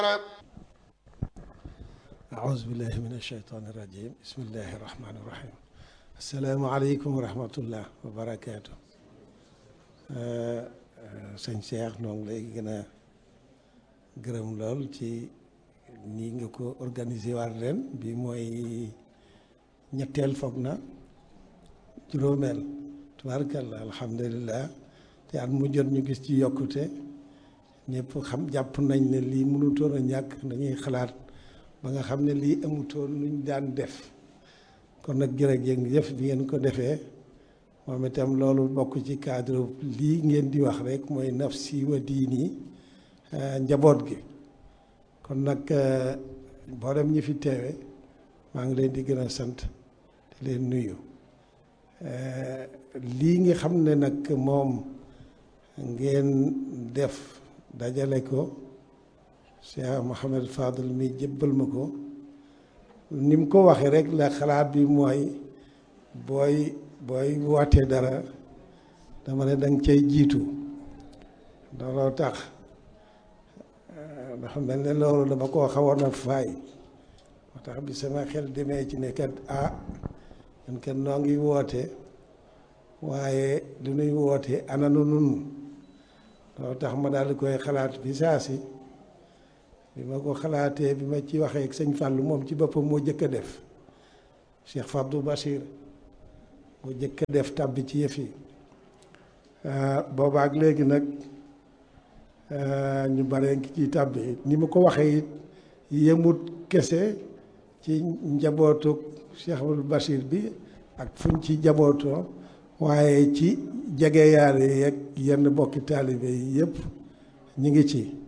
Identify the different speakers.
Speaker 1: أعوذ بالله من الشيطان الرجيم بسم الله الرحمن الرحيم السلام عليكم ورحمة الله وبركاته sëñ Cheikh noo ngi lay gën a gërëm lool ci nii nga ko organiser waat ren bi mooy ñetteel foog na juróomeel tubaarkalla alhamdulilah te at mu jot ñu gis ci yokkute ñëpp xam jàpp nañ ne lii mënutoon a ñàkk dañuy xalaat ba nga xam ne lii amutoon luñ daan def kon nag jërëjëf bi ngeen ko defee moom itam loolu bokk ci cadre lii ngeen di wax rek mooy nafsi wa diini njaboot gi kon nag mboolem ñi fi teewe maa ngi leen di gën a sant di leen nuyu lii nga xam ne nag moom ngeen def dajale ko Cheikh Mouhamed Fadel mi jébbal ma ko ni mu ko waxee rek la xalaat bi mooy booy booy wootee dara dama ne danga cay jiitu looloo tax dafa mel ne loolu dama koo xawoon a faay moo tax bi sama xel demee ci ne kat ah ñun kat noo ngi woote waaye lu nuy woote ananu nun loolu tax ma daal di koy xalaat bi saa si bi ma ko xalaatee bi ma ci waxee ak sëñ Fallou moom ci boppam moo jëkk a def Cheikh Fabdou Bachir moo jëkk a def tàbbi ci yëf yi boobaak léegi nag ñu bare ngi ci tàbbi ni ma ko waxee it yemut kese ci njabootu Cheikh Abdou Bachir bi ak fuñ ci njabootoo waaye ci jege yaare yeeg yenn bokki taalibe yi yëpp ñu ngi ci